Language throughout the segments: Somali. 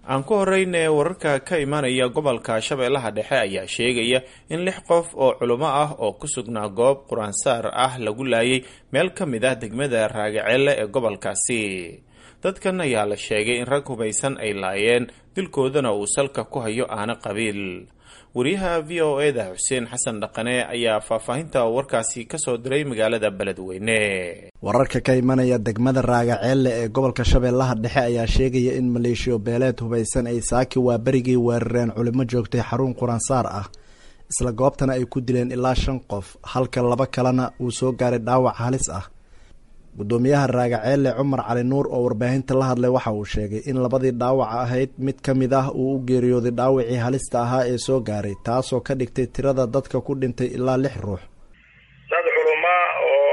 aan ku horeyne wararka ka imanaya gobolka shabeellaha dhexe ayaa sheegaya in lix qof oo culimo ah oo ku sugnaa goob qur-aansaar ah lagu laayay meel ka mid ah degmada raagaceelle ee gobolkaasi dadkan ayaa la sheegay in rag hubaysan ay laayeen dilkoodana uu salka ku hayo aana qabiil wariyaha v o e da xuseen xasan dhaqane ayaa faahfaahinta warkaasi kasoo diray magaalada beledweyne wararka ka imanaya degmada raagaceelle ee gobolka shabeellaha dhexe ayaa sheegaya in maleeshiyo beeleed hubaysan ay saaki waa berigii weerareen culimo joogtay xarun quraansaar ah isla goobtana ay ku dileen ilaa shan qof halka laba kalena uu soo gaaray dhaawac halis ah gudoomiyaha raagaceelle cumar cali nuur oo warbaahinta la hadlay waxa uu sheegay in labadii dhaawaca ahayd mid ka mid ah uu u geeriyooday dhaawacii halista ahaa ee soo gaaray taasoo ka dhigtay tirada dadka ku dhintay ilaa lix ruux dad culumaa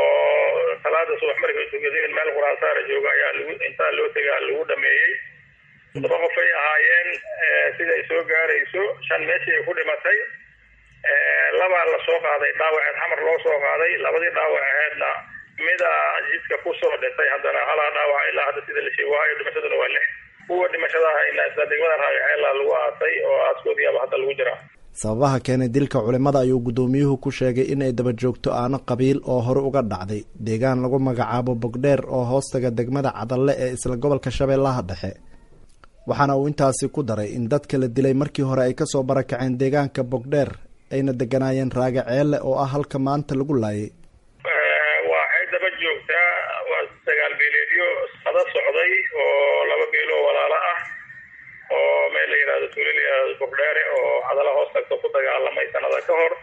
oo salaada subax markay tukadeen meel quraansaara jooga ayaa lagu intaa loo tegaa lagu dhameeyey todoba qof ay ahaayeen siday soo gaarayso shan meeshii ay ku dhimatay labaa la soo qaaday dhaawaceed xamar loo soo qaaday labadii dhaawac aheedna mida jidka kusoo dhintay haddana halaa dhaawaca ilaa hadda sida la sheeg waayo dhimashaduna waa lix kuwa dhimashadaha ina isla degmada raagaceela lagu aasay oo aaskoodiyaaba hadda lagu jiraa sababaha keenay dilka culimada ayuu gudoomiyuhu ku sheegay in ay daba joogto aano qabiil oo hore uga dhacday deegaan lagu magacaabo bogdheer oo hoostaga degmada cadalle ee isla gobolka shabeellaha dhexe waxaana uu intaasi ku daray in dadka la dilay markii hore ay kasoo barakaceen deegaanka bogdheer ayna deganaayeen raagaceelle oo ah halka maanta lagu laayay waxay daba joogtaa waa dagaal beeleedyo sada socday oo laba beeloo walaalo ah oo meel la yihahdo tuulo la yihahdo bordheere oo cadala hoos tagto ku dagaalamay sanada ka hor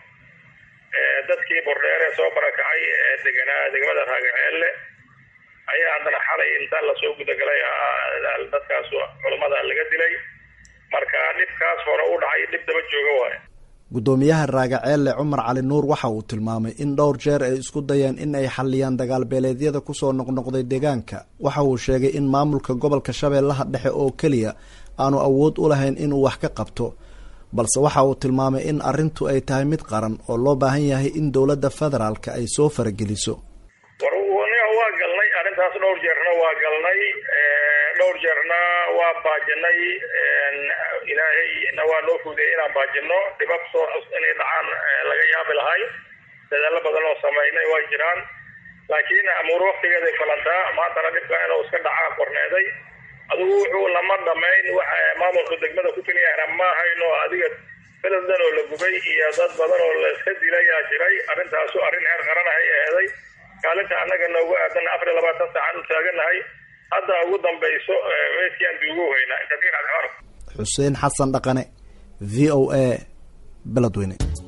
dadkii bordheere soo barakacay ee deganaa degmada raagaceelle ayaa haddana xalay inta lasoo gudagalay dadkaas culamada laga dilay marka dhibkaas hore u dhacay dhib daba jooga waayo gudoomiyaha raagaceelle cumar cali nuur waxa uu tilmaamay in dhowr jeer ay isku dayeen in ay xaliyaan dagaal beeleedyada kusoo noqnoqday deegaanka waxa uu sheegay in maamulka gobolka shabeellaha dhexe oo keliya aanu awood u lahayn inuu wax ka qabto balse waxa uu tilmaamay in arrintu ay tahay mid qaran oo loo baahan yahay in dowladda federaalka ay soo farageliso war waa galnay arrintaas dhowr jeerna waa galnay dhowr jeerna waa baajinay ilaahayna waa noo fuudeyay inaan baajino dhibab soo inay dhacaan laga yaabi lahay dadaalo badan oo samaynay waa jiraan laakiin amuur waktigeeday falantaa maantana dhibka inuu iska dhacaa qorneeday adigu wuxuu lama dhamayn waxa maamulka degmada ku keliyaana ma hayno adiga beledan oo la gubay iyo dad badan oo la iska dilayaa jiray arrintaasu arrin heer qaranahay eeday kaalinta annaga noogu aadan afar iyo labaatan saacan u taaganahay hadda ugu dambayso meeskiaan duugu weynaa xuseen xasan dhaqane v o a beledweyne